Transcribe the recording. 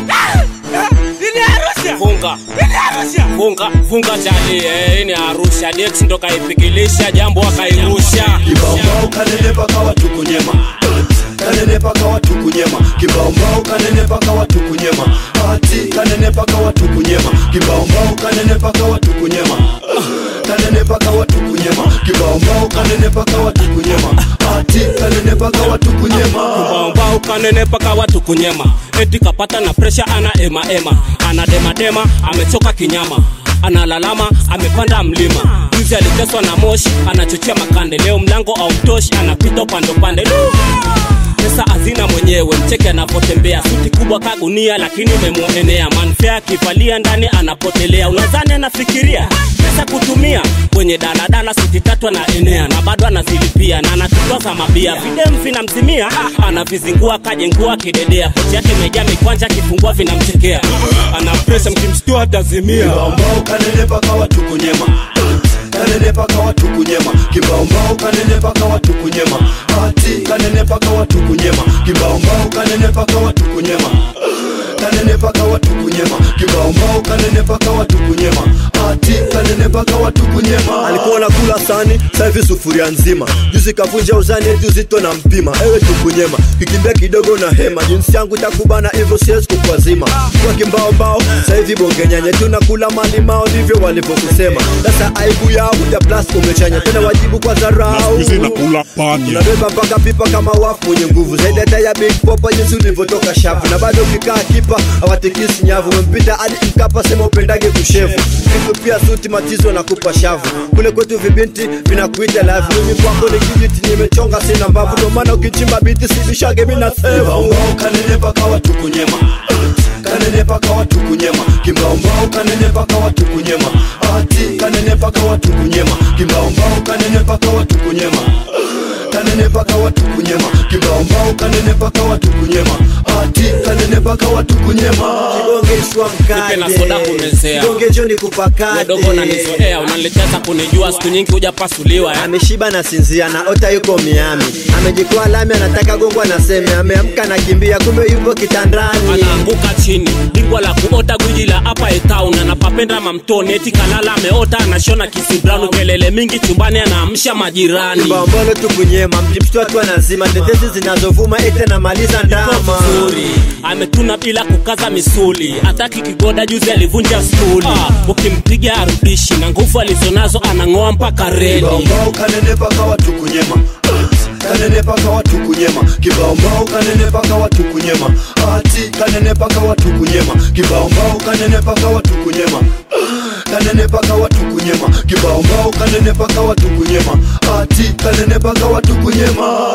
Ini Arusha. funga Ini Arusha. funga funga chali eh, hii ni Arusha Dex ndo kaipikilisha jambo akairusha Kibaombao kanenepa kawa tukunyema kanenepa kawa tukunyema kibaombao kanenepa kawa tukunyema ati kanenepa kawa tukunyema kibaombao kanenepa kawa tukunyema kanenepa kawa tukunyema kibaombao kanenepa kawa tukunyema ati kanenepa kawa tukunyema mbao kanene paka watu kunyema eti kapata na presha ana ema ema ana dema dema amechoka kinyama analalama amepanda mlima juzi aliteswa na moshi anachochea makande leo mlango autoshi anapita upande upande Lu! pesa hazina mwenyewe mcheke anapotembea suti kubwa kagunia lakini umemuenea manfea akivalia ndani anapotelea unadhani anafikiria pesa kutumia kwenye daladala suti tatu anaenea na bado anazilipia na anatutoza mabia videm vinamzimia anavizingua kajengua kidedea pochi yake imejaa mikwanja akifungua vinamchekea ana pesa mkimstua atazimia kibaombao kanenepa kawa tukunyema kanenepa kawa tukunyema kibaombao kanenepa kawa tukunyema ati kanenepa kawa tukunyema kibaombao kanenepa kawa tukunyema kanenepa kawa tukunyema kibaombao kanenepa kawa tukunyema ati kanenepa kawa tukunyema alikuwa nakula sani saivi sufuria nzima juzi kavunja uzani eti uzito na mpima ewe tukunyema kikimbia kidogo na hema jinsi yangu takubana hivyo siwezi kukwazima kwa kimbaombao saivi bongenyanya tunakula malimao ndivyo walivyokusema sasa aibu yao ya plas umechanya tena wajibu kwa dharau Hizi nakula panya unabeba mpaka pipa kama wafu mwenye nguvu zaidi hata ya big popa jinsi ulivyotoka shafu na bado ukikaa kipa hawatikisi nyavu umempita hadi mkapa sema upendage kushevu kitu pia suti matizo na kupa shavu kule kwetu vibinti vinakuita lavu mimi kwako ni kijiti nimechonga sina mbavu ndo maana ukichimba biti sibishage mina sevu kibaombao kanenepa kawa tukunyema kanenepa kawa tukunyema kibaombao kanenepa kawa tukunyema ati kanenepa kawa tukunyema kibaombao kanenepa kawa tukunyema kanenepa kawa tukunyema kibaombao kanenepa kawa tukunyema ati kanenepa kawa tukunyema kibongeshwa Nipe na soda kumezea. kibonge joni kupakate wadogo unanizoea unanileteza kunijua siku nyingi hujapasuliwa eh? ameshiba na sinzia na ota yuko miami amejikoa lami anataka gongwa na seme ameamka na kimbia kumbe yupo kitandani anaanguka chini bingwa la kuota gwiji la hapa etown anapapenda mamtoni eti kalala ameota anashona kisibranu kelele mingi chumbani anaamsha majirani mbambolo tukunyema mjimshtwatu anazima tetezi zinazovuma ete namaliza ndama vizuri ametuna bila kukaza misuli hataki kigoda juzi alivunja stuli ah, ukimpiga arudishi na nguvu alizonazo anang'oa mpaka reli kibaombao kanenepa kawa tukunyema kanenepa kawa tukunyema kibaombao kanenepa kawa tukunyema ati kanenepa kawa tukunyema kibaombao kanenepa kawa tukunyema kanenepa kawa tukunyema kibaombao kanenepa kawa tukunyema ati kanenepa kawa tukunyema